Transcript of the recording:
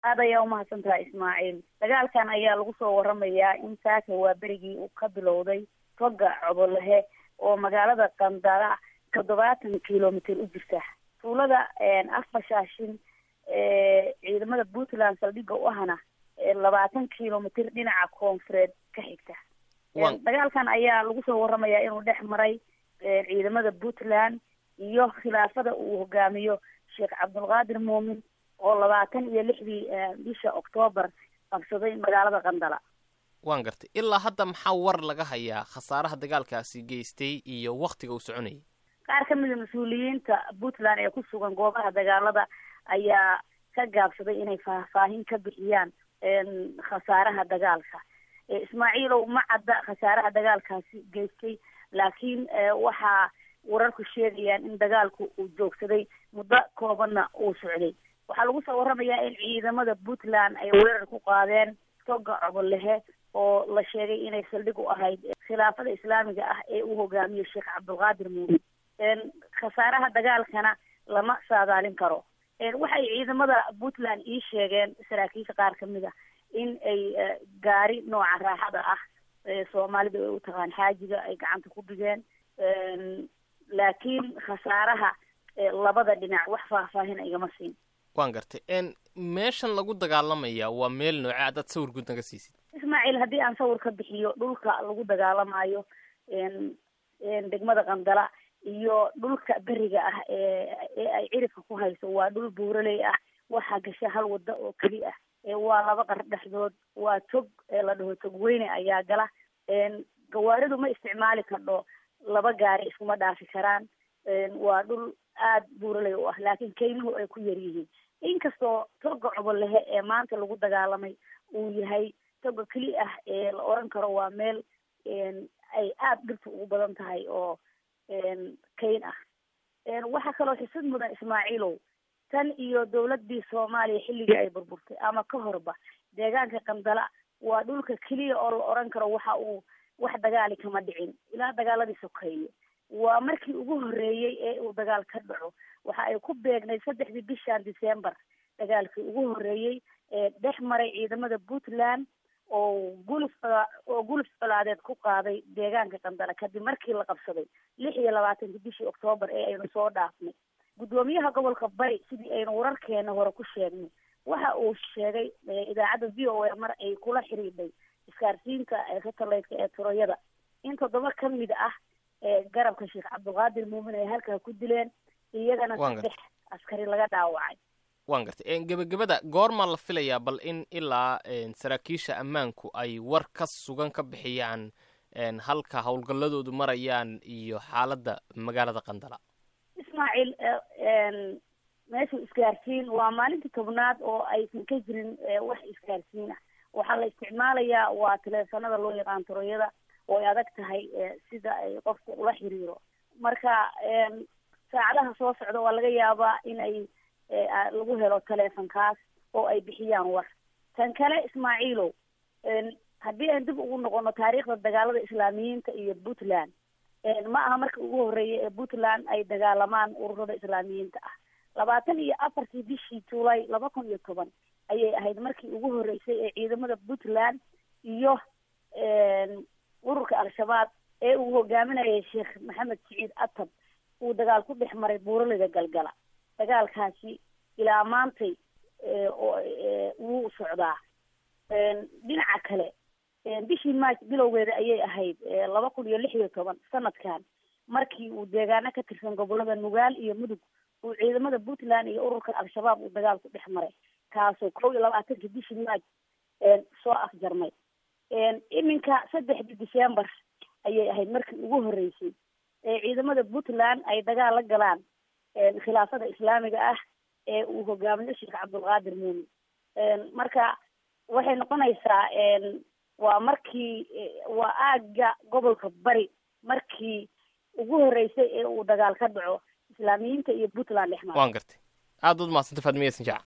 aad ayaa umahadsan tahay ismaaciil dagaalkan ayaa lagu soo waramayaa in saaka waa berigii uu ka bilowday toga cobolehe oo magaalada qandala toddobaatan kilomitr u jirta tuulada afbashaashin ciidamada puntland saldhiga u ahna labaatan kilomitr dhinaca koonfureed ka xigta dagaalkan ayaa lagu soo waramayaa inuu dhex maray ciidamada puntland iyo khilaafada uu hogaamiyo sheekh cabdulqaadir muumin oo labaatan iyo lixdii bisha octoobar qabsaday magaalada qandala waan gartay ilaa hadda maxaa war laga hayaa khasaaraha dagaalkaasi geystay iyo waktiga uu soconayay qaar ka mida mas-uuliyiinta puntland ee ku sugan goobaha dagaalada ayaa ka gaabsaday inay faahfaahin ka bixiyaan khasaaraha dagaalka ismaaciilow ma cadda khasaaraha dagaalkaasi geystay laakiin waxaa wararku sheegayaan in dagaalku uu joogsaday muddo koobanna uu socday waxaa lagu soo waramayaa in ciidamada puntland ay weerar ku qaadeen toga cobolehe oo la sheegay inay saldhig u ahayd khilaafada islaamiga ah ee uu hogaamiyo sheekh cabdulqaadir muumin khasaaraha dagaalkana lama saadaalin karo waxay ciidamada puntland ii sheegeen saraakiisha qaar kamid a in ay gaari nooca raaxada ah soomaalida ay u taqaan xaajiga ay gacanta ku dhigeen laakiin khasaaraha labada dhinac wax faahfaahina igama siin waan gartay meeshan lagu dagaalamaya waa meel nooce adaad sawir guud naga siisid ismaaciil haddii aan sawir ka bixiyo dhulka lagu dagaalamayo degmada qandala iyo dhulka beriga ah ee ee ay cirifka ku hayso waa dhul buuraley ah waxaa gasha hal wada oo keli ah waa laba qar dhexdood waa tog la dhaho tog weyne ayaa gala gawaaridu ma isticmaali kardho laba gaari iskuma dhaafi karaan waa dhul aada buuraley u ah laakiin kaymuhu ay ku yar yihiin inkastoo toga cobolehe ee maanta lagu dagaalamay uu yahay toga keli ah ee la oran karo waa meel ay aada dhirta ugu badan tahay oo kayn ah waxaa kaloo xisad mudan ismaaciilow tan iyo dawladii soomaaliya xilligii ay burburtay ama ka horba deegaanka qandala waa dhulka keliya oo la oran karo waxa uu wax dagaali kama dhicin ilaa dagaaladii sokeeye waa markii ugu horreeyey ee uu dagaal ka dhaco waxa ay ku beegnayd saddexdii bishan december dagaalkii ugu horreeyey ee dhex maray ciidamada puntland oo guluf oo guluf colaadeed ku qaaday deegaanka qandala kadib markii la qabsaday lix iyo labaatankii bishii octoobar ee aynu soo dhaafnay guddoomiyaha gobolka bari sidii aynu wararkeena hore ku sheegnay waxa uu sheegay idaacadda v o a mar ay kula xiriidhay iskaarsiinta satelliteka ee turayada in toddoba ka mid ah garabka sheekh cabdulqaadir muumin ay halkaa ku dileen iyagana saddex askari laga dhaawacay waan gartay gebagabada goormaa la filayaa bal in ilaa saraakiisha ammaanku ay war ka sugan ka bixiyaan halka howlgalladoodu marayaan iyo xaaladda magaalada qandala ismaaciil meeshu isgaarsiin waa maalintii tobnaad oo aysan ka jirin wax isgaarsiin ah waxaa la isticmaalayaa waa teleefanada loo yaqaan turayada oo ay adag tahay sida ay qofka ula xiriiro marka saacadaha soo socda waa laga yaabaa in ay lagu helo teleefonkaas oo ay bixiyaan war tan kale ismaaciilow haddii aan dib ugu noqono taariikhda dagaalada islaamiyiinta iyo puntland ma aha markii ugu horreeyay ee puntland ay dagaalamaan ururada islaamiyiinta ah labaatan iyo afartii bishii juulay laba kun iyo toban ayay ahayd markii ugu horreysay ee ciidamada puntland iyo ururka al-shabaab ee uu hogaaminayay sheekh maxamed siciid atab uu dagaal ku dhex maray buuralida galgala dagaalkaasi ilaa maantay wuu socdaa dhinaca kale bishii march bilowgeeda ayay ahayd laba kun iyo lix iyo toban sanadkan markii uu deegaano ka tirsan gobolada nugaal iyo mudug uu ciidamada puntland iyo ururka al-shabaab uu dagaal ku dhex maray kaasoo kow iyo labaatankii bishii march soo afjarmay iminka saddexdii december ayay ahayd markii ugu horreysay ee ciidamada puntland ay dagaal la galaan khilaafada islaamiga ah ee uu hogaamiyo sheekh cabdulqaadir muumin marka waxay noqonaysaa waa markii waa aagga gobolka bari markii ugu horreysay ee uu dagaal ka dhaco islaamiyiinta iyo puntland dhex mara waan gartay aada ud mahadsanta faadmiya sanjaac